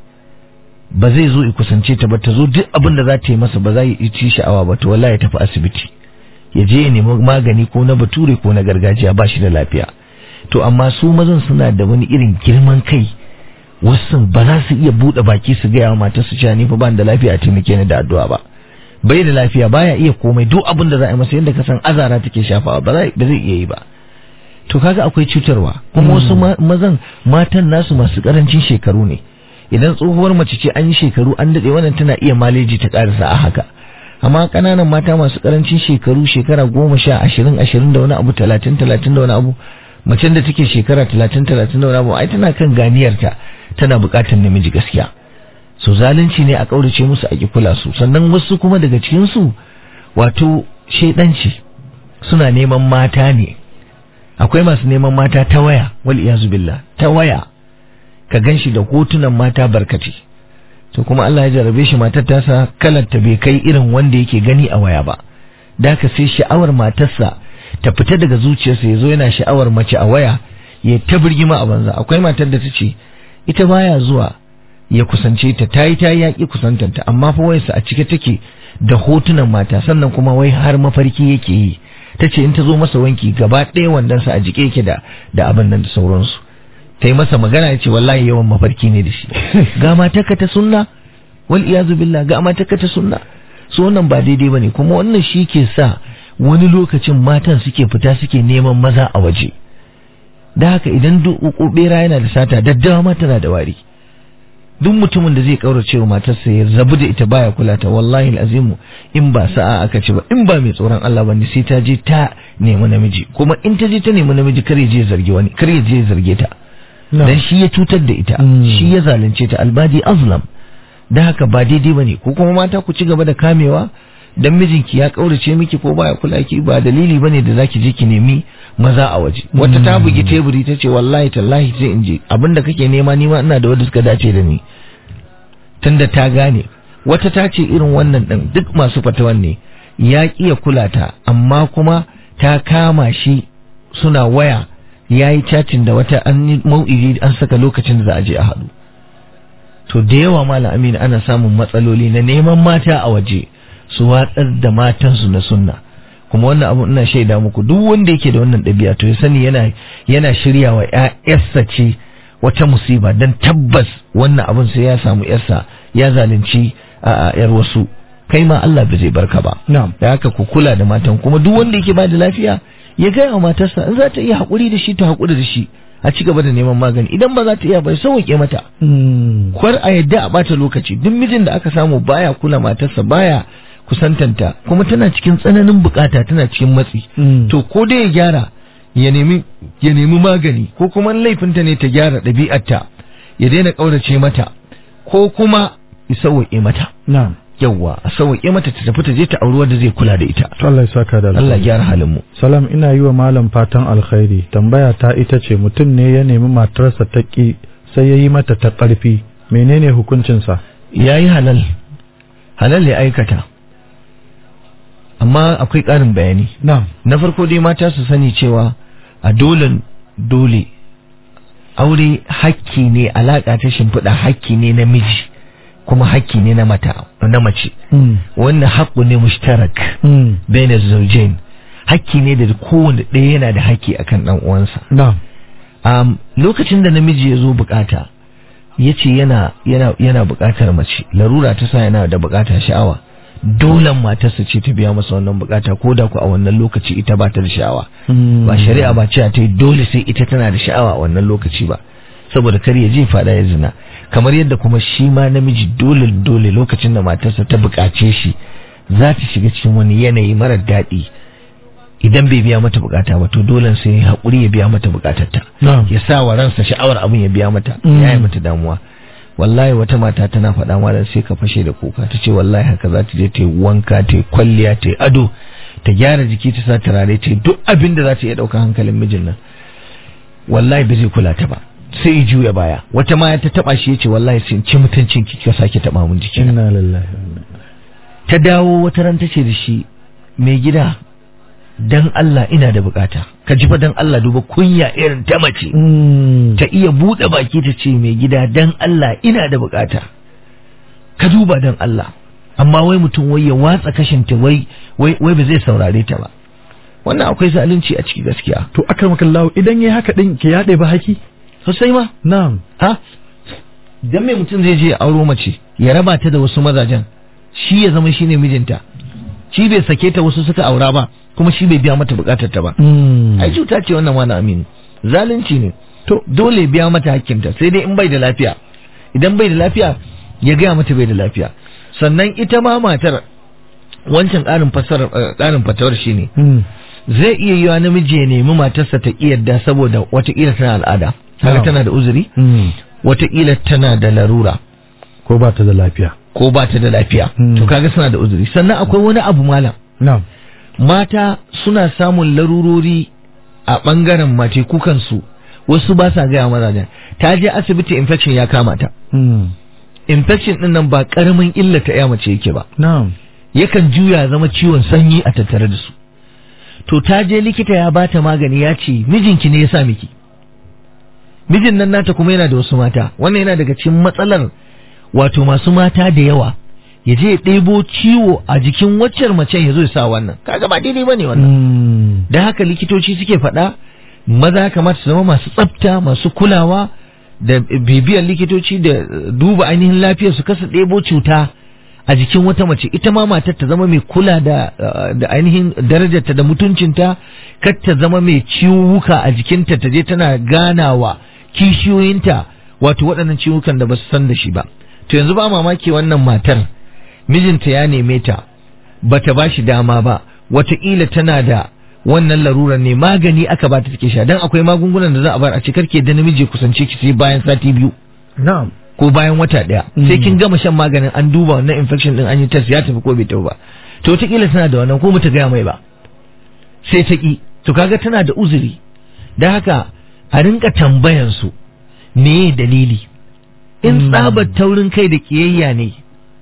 ba zai zo ya kusance ta ba ta zo duk abin da za ta yi masa ba za ya ci sha'awa ba to wallahi ya tafi asibiti ya je ya nemi magani ko na bature ko na gargajiya ba shi da lafiya to amma su mazan suna da wani irin girman kai wasu ba za su iya buɗe baki su gaya wa matar su cewa ni fa ban da lafiya a taimake ni da addu'a ba bai da lafiya baya iya komai duk abin da za a yi masa yadda ka san azara take shafawa ba zai ba zai iya yi ba to kaga akwai cutarwa kuma wasu ma- mazan matan nasu masu karancin shekaru ne idan tsohuwar mace ce an yi shekaru an daɗe wannan tana iya maleji ta ƙarasa a haka amma ƙananan mata masu karancin shekaru shekara goma sha ashirin ashirin da wani abu talatin talatin da wani abu macen da take shekara talatin talatin da wani abu ai tana kan ganiyarta tana buƙatar namiji gaskiya so zalunci ne a ƙaurace musu a ƙi kula su sannan wasu kuma daga cikinsu wato shaidanci suna neman mata ne akwai masu neman mata ta waya wal iyazu billah ta waya ka ganshi da hotunan mata barkati to kuma Allah ya jarabe shi matar tasa kalar ta bai kai irin wanda yake gani a waya ba da ka sai sha'awar matarsa ta fita daga zuciyarsa ya zo yana sha'awar mace a waya ya ta birgima a banza akwai matar da ta ce ita baya zuwa ya kusance ta ta yi ta yi yaƙi kusantanta amma fa wayarsa a cike take da hotunan mata sannan kuma wai har mafarki yake yi ta ce in ta zo masa wanki gaba ɗaya wandonsa a jike yake da da abin nan da sauransu ta yi masa magana ya ce wallahi yawan mafarki ne da shi ga matarka ta sunna wal iyazu billah ga matarka ta sunna so wannan ba daidai bane kuma wannan shi ke sa wani lokacin matan suke fita suke neman maza a waje da haka idan duk bera yana da sata daddawa ma tana da wari duk mutumin da zai kaurace wa matarsa ya rabu da ita baya kula ta wallahi azimu in ba sa'a aka ce ba in ba mai tsoron Allah bane sai ta je ta nemi namiji kuma in ta je ta nemi namiji kar ya je zargi wani kar ya je zarge ta dan shi ya cutar da ita shi ya zalunce ta albadi azlam da haka ba daidai bane ko kuma mata ku ci gaba da kamewa dan mijinki ya kaurace miki ko baya kula ki ba dalili bane da zaki je ki nemi maza a waje wata ta bugi teburi ta ce wallahi tallahi sai in je abinda kake nema ni ma ina da wanda suka dace da ni tunda ta gane wata ta ce irin wannan din duk masu fatawan ne ya kiya kula ta amma kuma ta kama shi suna waya ya yi cacin da wata an yi mau'idi an saka lokacin da za a je a haɗu to da yawa malam aminu ana samun matsaloli na neman mata a waje su watsar da matansu na sunna kuma wannan abu ina shaida muku duk wanda yake da wannan ɗabi'a to ya sani yana yana shirya wa ƴaƴarsa ce wata musiba dan tabbas wannan abun sai ya samu ƴarsa ya zalunci a ƴar wasu kai ma Allah ba zai barka ba na'am da haka ku kula da matan kuma duk wanda yake ba da lafiya ya gaya wa matarsa in za ta iya haƙuri da shi ta haƙuri da shi a ci gaba da neman magani idan ba za ta iya bai sauke mata kwar a yadda a bata lokaci duk mijin da aka samu baya kula matarsa baya kusantanta kuma tana cikin tsananin bukata tana cikin matsi to ko dai ya gyara ya nemi ya nemi magani ko kuma laifinta ne ta gyara ɗabi'arta ya daina ƙaurace mata ko kuma ya sauke mata na'am yawwa a sauke mata ta tafi ta je ta auri wanda zai kula da ita to Allah ya saka da Allah ya gyara halin mu salam ina yi wa malam fatan alkhairi tambaya ta ita ce mutum ne ya nemi matarsa ta ki sai ya yi mata ta ƙarfi menene hukuncinsa yayi halal halal ya aikata amma akwai ƙarin bayani na'am na farko dai mata su sani cewa a dole dole aure hakki ne alaƙa ta shimfiɗa hakki ne na miji kuma hakki ne na mata na mace wannan haƙƙu ne mushtarak baina zawjain hakki ne da kowanne ɗaya yana da hakki akan ɗan uwansa na'am um, lokacin da namiji ya zo bukata ya ce yana yana yana bukatar mace larura ta sa yana da bukatar sha'awa dole matarsa ce ta biya masa wannan bukata ko da ku a wannan lokaci ita ba ta da sha'awa ba shari'a ba cewa ta yi dole sai ita tana da sha'awa a wannan lokaci ba saboda kar ya je fada ya zina kamar yadda kuma shi ma namiji dole dole lokacin da matarsa ta bukace shi za ta shiga cikin wani yanayi mara daɗi idan bai biya mata bukata ba to dole sai ya haƙuri ya biya mata bukatarta na'am ya sa wa ransa sha'awar abin ya biya mata ya yi mata damuwa wallahi wata mata tana faɗa malam sai ka fashe da kuka ta ce wallahi haka za ta je ta yi wanka ta yi kwalliya ta yi ado ta gyara jiki ta sa turare ta yi duk abin da za ta iya ɗauka hankalin mijin nan wallahi ba zai kula ta ba sai ya juya baya wata ma ta taba shi yace wallahi sai in ci mutuncin ki ka sake taba mun jiki inna lillahi wa inna ilaihi ta dawo wata ran tace da shi mai gida dan Allah ina da bukata ka ji fa dan Allah duba kunya irin ta mace ta iya bude baki ta ce mai gida dan Allah ina da bukata ka duba dan Allah amma wai mutum wai ya watsa kashin ta wai wai wai ba zai saurare ta ba wannan akwai zalunci a ciki gaskiya to akramakallahu idan yayi haka din ke yaɗe ba haki sosai ma na'am ha dan mai mutum zai je ya auro mace ya raba ta da wasu mazajen shi ya zama shine mijinta shi bai sake ta wasu suka aura ba kuma shi bai biya mata bukatar ta ba ai cuta ce wannan wani aminu zalunci ne to dole biya mata hakkinta sai dai in bai da lafiya idan bai da lafiya ya gaya mata bai da lafiya sannan ita ma matar wancan ƙarin fasar ƙarin fatawar shine zai iya yiwa namiji ya nemi matarsa ta yarda saboda watakila tana al'ada kaga tana da uzuri watakila tana da larura ko ba ta da lafiya ko ba ta da lafiya Mm. to kaga suna da uzuri sannan akwai wani abu malam na'am mata suna samun larurori a ɓangaren mace kukansu wasu ba sa gaya mazajen ta je asibiti infection ya kama ta infection din nan ba karamin illa ta ya mace yake ba na'am yakan juya zama ciwon sanyi a tattare da su to ta je likita ya bata magani ya ce mijinki ne ya sa miki mijin nan nata kuma yana da wasu mata wannan yana daga cikin matsalar wato masu mata da yawa ya je ya ɗebo ciwo a jikin waccar macen ya zo ya sa wannan kaga ba daidai bane wannan da haka likitoci suke faɗa maza ya kamata su zama masu tsafta masu kulawa da bibiyar likitoci da duba ainihin lafiyar su kasa ɗebo cuta a jikin wata mace ita ma matar ta zama mai kula da da ainihin darajarta da mutuncinta kar ta zama mai ciwuka a jikinta ta je tana ganawa kishiyoyinta wato waɗannan ciwukan da ba su san da shi ba to yanzu ba mamaki wannan matar mijinta ya neme ta bata ba shi dama ba wataƙila tana da wannan larurar ne magani aka ba ta take sha dan akwai magungunan da za a bar a ce karke da namiji kusance ki sai bayan sati biyu na'am ko bayan wata ɗaya sai kin gama shan maganin an duba wannan infection din an yi test ya tafi ko bai tafi ba to wataƙila tana da wannan ko bata gaya mai ba sai ta ƙi to kaga tana da uzuri da haka a rinka tambayan su me dalili in tsabar taurin kai da kiyayya ne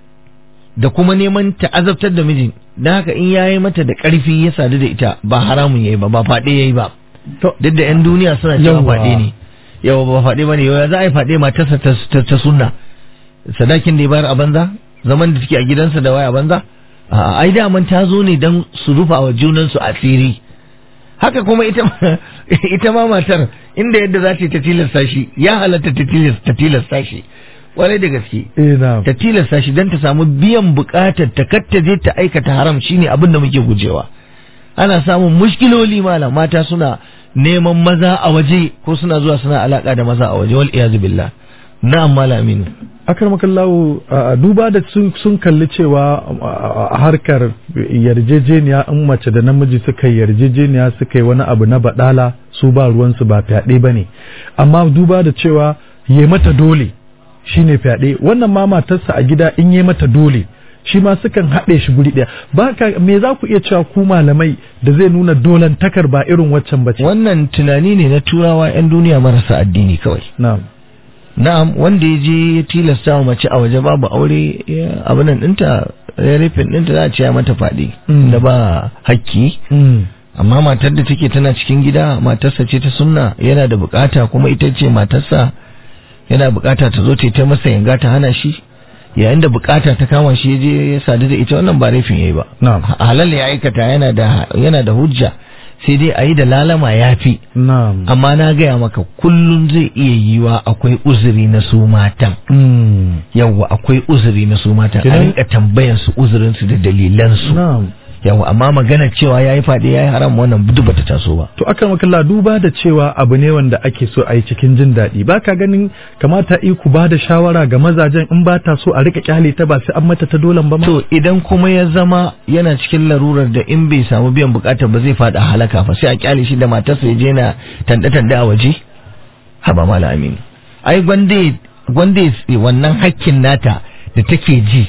da kuma neman ta azabtar da mijin da haka in yayi mata da ƙarfi ya sadu da ita ba haramun yayi ba ba faɗe yayi ba To- duk da yan duniya suna cewa Yawwa. faɗe ne yawa ba faɗe ba ne yawa za a yi faɗe matarsa ta, ta, ta sunna sadakin da ya bayar a banza zaman da take a gidansa da waya a banza a ai daman ta zo ne don su rufa wa junansu asiri haka kuma ita ma- ita ma matar inda yadda za ta yi ta tilasta shi ya halatta ta tilasta ta tilasta shi kwarai da gaske eh na ta tilasta shi don ta samu biyan bukatar ta kar ta je ta aikata haram shine abin da muke gujewa ana samun mushkiloli malam mata suna neman maza a waje ko suna zuwa suna alaka da maza a waje wal iyazu billah na'am malam aminu akar makallahu a duba da sun sun kalli cewa a- a harkar yarjejeniya in mace da namiji suka yi yarjejeniya suka yi wani abu na badala su ba ruwansu ba fyaɗe ba ne amma duba da cewa yi mata dole shine fyaɗe wannan ma matarsa a gida in yi mata dole shi ma sukan haɗe shi guri ɗaya ba ka me za ku iya cewa ku malamai da zai nuna dolan takar ba irin waccan bace wannan tunani ne na turawa 'yan duniya marasa addini kawai na'am na'am wanda ya je ya tilasta wa mace a waje babu aure ya- abinan ɗinta ya rufin ɗinta za a ce ya mata faɗi Mm. da ba hakki Mm. amma matar da take tana cikin gida matarsa ce ta sunna yana da bukata kuma ita ce matarsa yana bukata ta zo ta yi ta masa yanga ta hana shi yayin da bukata ta kama shi ya je ya sadu da ita wannan ba laifin yayi ba Na'am. halal ya aikata yana da yana da hujja sai dai a yi da lalama ya fi na'am amma na gaya maka kullum zai iya yiwa akwai uzuri na su matan Mm. yawwa akwai uzuri na su matan a Kenan- rinka tambayan su uzurin su da dalilan su na'am yawwa amma magana cewa yayi fadi yayi haram wannan duk bata taso ba To aka makalla duba da cewa abu ne wanda ake so a yi cikin jin daɗi ba ka ganin kamata i ku ba da shawara ga mazajen in ba ta so a rika kyale ta ba sai an mata ta dolan ba ma. to idan kuma ya zama yana cikin larurar da in bai samu biyan bukatar ba zai fada halaka fa sai a kyale shi da matarsa ya je na tande tande a waje haba mala amin ai gwande gwande wannan hakkin nata da take ji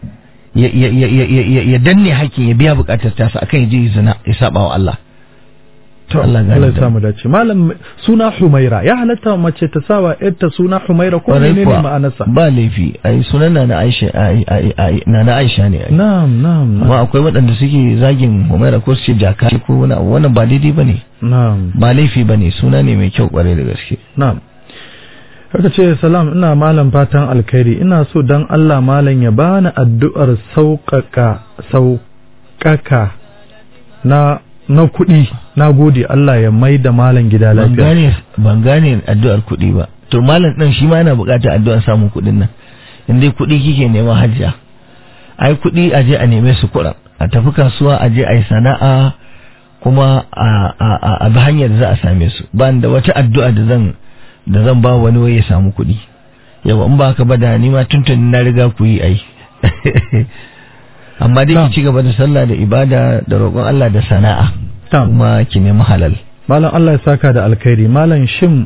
ya ya ya ya ya- ya danne hakkin ya biya bukatar tasa akan ya je ya zina ya saba wa Allah to Allah Allah gane ya da samu dace malam suna Humaira ya halatta mace ta sawa yarta suna Humaira ko Kwarai menene kuwa, ma'anarsa? ba laifi ai sunan na na Aisha ai- ai- ai- na na Aisha ne ai Na'am na'am amma na'am. akwai waɗanda suke zagin Humaira ko su ce jaka ko wani abu wannan ba daidai bane Na'am ba laifi bane suna ne mai kyau kwarai da gaske na'am. Haka ce salam ina malam fatan alkhairi ina so dan Allah malam ya bani addu'ar sauƙaƙa sauƙaƙa na na kuɗi na gode Allah ya mai da malam gida ban lafiya. gane ban gane addu'ar kuɗi ba to malam ɗin shi ma yana buƙatar addu'ar samun kuɗin nan in dai kuɗi kike nema hajja ai kuɗi a je a neme su kuɗa a tafi kasuwa a je a yi sana'a kuma a a a, a bi hanyar da za a same su ba ni da wata addu'a da zan da zan ba wani wai ya samu kuɗi yawa in ba haka ba da ni ma tuntuni na riga ku yi ai amma dai Na'am. ki ci gaba da sallah da ibada da roƙon Allah da sana'a Na'am. kuma ki nemi halal Malam Allah ya saka da alkhairi malam shin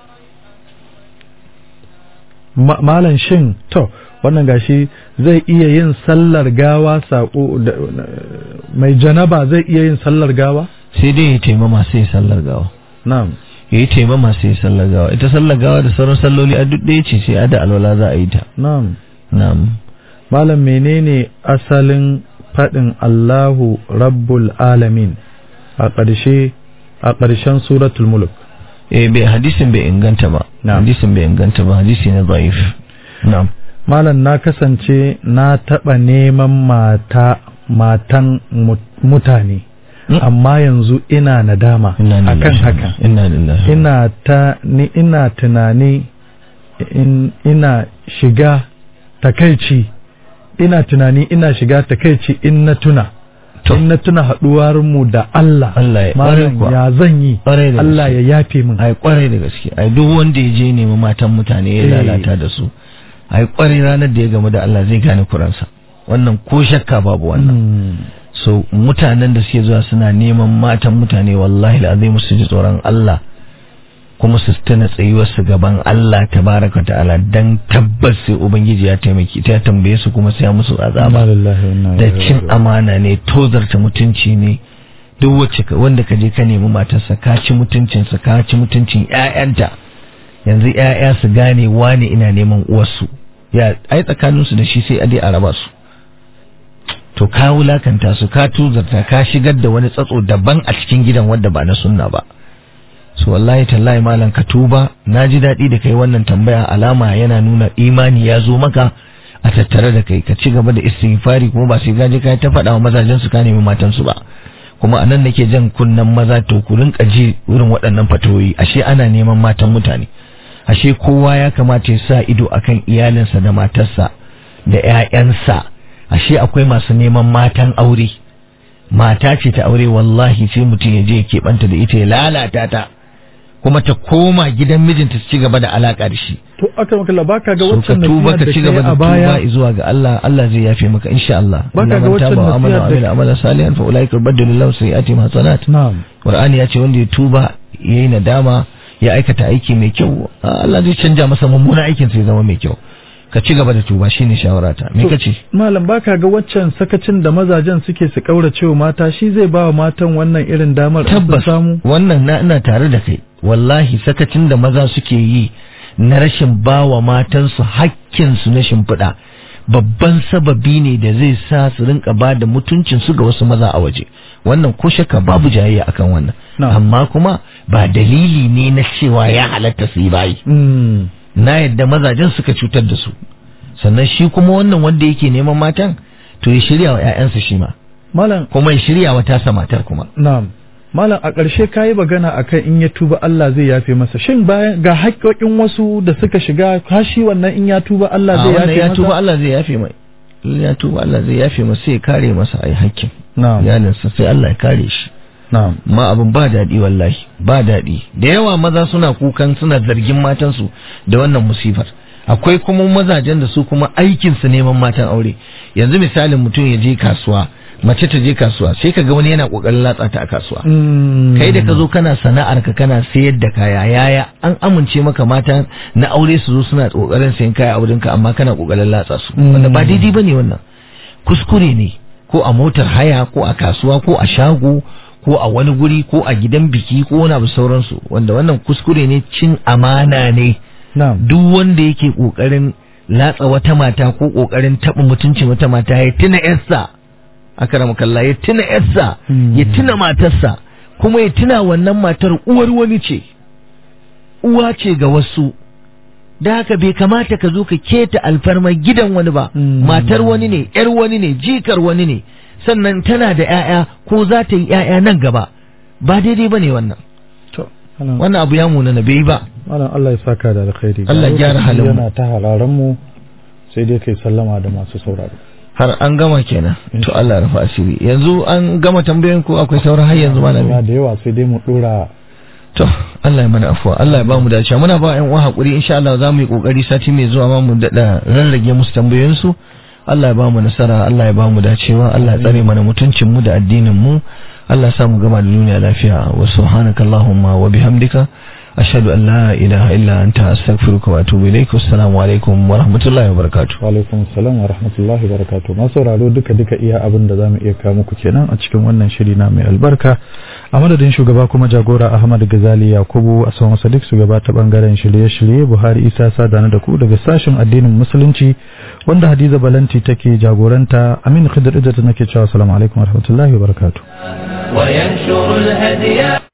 Ma- malam shin to wannan gashi zai iya yin sallar gawa sako da- mai janaba zai iya yin sallar gawa sai dai ya taimama sai ya sallar gawa na'am ya yi taimama sai ya sallar gawa ita sallar gawa da sauran salloli a duk ɗaya ce sai a da alwala za a yi ta na'am na'am malam menene asalin faɗin Allahu rabbul alamin a ƙarshe a ƙarshen suratul mulk eh bai hadisin bai inganta ba Na'am. hadisin bai inganta ba hadisi ne da'if na'am malam na kasance na taɓa neman mata matan mut- mutane Mm. amma yanzu ina nadama inna lillahi akan haka inna lillahi ina ta ni ina tunani in, ina shiga takaici ina tunani ina shiga takaici in na tuna To. in na tuna haɗuwar mu da Allah Allah ya- malam kuwa. ya zan yi Ƙwarai da Allah gaske. ya yafe min ai kwarai da gaske ai duk wanda ya je nemi matan mutane ya Eh. lalata da su ai kwarai ranar da ya gamu da Allah zai gane kuransa wannan ko shakka babu wannan Mm. so mutanen da suke zuwa suna neman matan mutane wallahi al'azim su ji tsoron Allah kuma su tana tsayuwar su gaban Allah tabaraka ta'ala dan tabbas sai ubangiji ya taimaki ta tambaye su kuma sai ya musu azaba da cin amana ne tozarta mutunci ne duk wacce ka wanda ka je ka nemi matarsa ka ci mutuncinsa ka ci mutuncin ƴaƴanta yanzu ƴaƴa su gane wane ina neman uwarsu ya ai tsakaninsu da shi sai a dai a raba su to ka wulakanta su ka tuzarta ka shigar da wani tsatso daban a cikin gidan wanda ba na sunna ba so wallahi tallahi malam ka tuba na ji daɗi da kai wannan tambaya alama yana nuna imani ya zo maka a tattare da kai ka ci gaba da istighfari kuma ba sai gaje kai ta faɗa wa mazajen su ka nemi matan su ba kuma anan nake jan kunnan maza to ku rinka ji irin waɗannan fatoyi ashe ana neman matan mutane ashe kowa ya kamata ya sa ido akan iyalinsa da matarsa da ƴaƴansa ashe akwai masu neman matan aure mata ce ta aure wallahi sai mutum ya je ya keɓanta da ita ya lalata ta kuma ta koma gidan mijinta su ci gaba da alaka da shi to aka maka baka ga so ka waccan tuba nasiha ka da ci kai gaba da a baya tuba zuwa ga Allah Allah zai yafe maka insha Allah Baka ga Inna man waccan taba wa amana wa nasiha da- amila amalan salihan fa ulaika yubaddilu Allahu sayyi'atihim hasanat na'am Qur'ani ya ce wanda ya tuba yayi nadama ya aikata aiki mai kyau Allah zai canja masa mummunan aikin sai ya zama mai kyau ka ci gaba da tuba shine shawarata me To, kace malam baka ga waccan sakacin da mazajen suke su kaurace wa mata shi zai ba wa matan wannan irin damar in sun tabbas samu wannan na ina tare da kai wallahi sakacin da maza suke yi na rashin bawa matansu hakkinsu na shimfiɗa babban sababi ne da zai sa su rinka ba da mutuncinsu ga wasu maza a waje wannan ko shakka babu jayayya akan wannan Na'am. amma kuma ba dalili ne na cewa ya halatta su yi bayi Mm. na yadda mazajen suka cutar da su sannan shi kuma wannan wanda yake neman matan to ya shirya wa 'ya'yansa shi ma malam kuma ya shirya wa tasa matar kuma na'am malam a ƙarshe kayi magana akan in ya tuba Allah zai yafe masa shin bayan ga haƙƙoƙin wasu da suka shiga kashi wannan in ya tuba Allah a zai wannan yafe ya masa tuba Allah zai yafe mai in ya tuba Allah zai yafe masa sai ya kare masa ai hakkin na'am iyalinsa sai Allah ya kare shi na'am ma abin ba daɗi wallahi ba daɗi da yawa maza suna kukan suna zargin matansu da wannan musifar akwai kuma mazajen da su kuma aikinsu neman matan aure yanzu misalin mutum ya je kasuwa mace ta je kasuwa sai ka ga wani yana kokarin latsa ta a kasuwa Mm. kai da ka zo kana sana'ar ka kana sayar da kaya yaya an amince maka mata na aure su zo suna kokarin sayan kaya a wurinka amma kana kokarin latsa su Mm. wanda ba daidai bane wannan kuskure ne ko a motar haya ko a kasuwa ko a shago ko a wani guri ko a gidan biki ko wani abu sauransu wanda wannan kuskure ne cin amana ne na'am duk wanda yake kokarin latsa wata mata ko kokarin taɓa mutuncin wata mata ya tuna yarsa akram kalla ya tuna yarsa Mm. ya tuna matarsa kuma ya tuna wannan matar uwar wani ce uwa ce ga wasu da haka bai kamata ka zo ka keta alfarmar gidan wani ba Mm. matar wani ne yar wani ne jikar wani ne sannan tana da 'ya'ya ko za ta yi 'ya'ya nan gaba ba daidai ba ne wannan to malam wannan abu ya munana bai yi ba malam Allah ya saka da alkhairi Allah ya gyara halin mu. yana ta hararan mu sai dai kai sallama da masu sauraro har an gama kenan to Allah ya rufa asiri yanzu an gama tambayoyin ko akwai sauran har yanzu Muna malami da yawa sai dai mu dora to Allah ya mana afuwa Allah ya ba mu dace muna ba ƴan uwa hakuri insha Allah za mu yi kokari sati mai zuwa ma mu dada rarrage musu tambayoyin su Allah ya ba mu nasara Allah ya ba mu dacewa Allah ya tsare mana mutuncin mu da addinin mu Allah ya sa mu gama da duniya lafiya wa subhanakallahumma wa bihamdika ashhadu an la ilaha illa anta astaghfiruka wa atubu ilaik assalamu alaikum wa rahmatullahi wa barakatuh wa alaikum salam wa rahmatullahi wa barakatuh masu sauraro duka duka iya abin da zamu iya kawo muku kenan a cikin wannan shiri na mai albarka a madadin shugaba kuma jagora Ahmad Gazali Yakubu a sauran Sadiq shugaba ta bangaren shirye-shirye Buhari Isa Sadana da ku daga sashen addinin musulunci wanda Hadiza Balanti take jagoranta Amin Khidir Idris nake cewa assalamu alaikum wa rahmatullahi wa barakatuh وينشر الهدي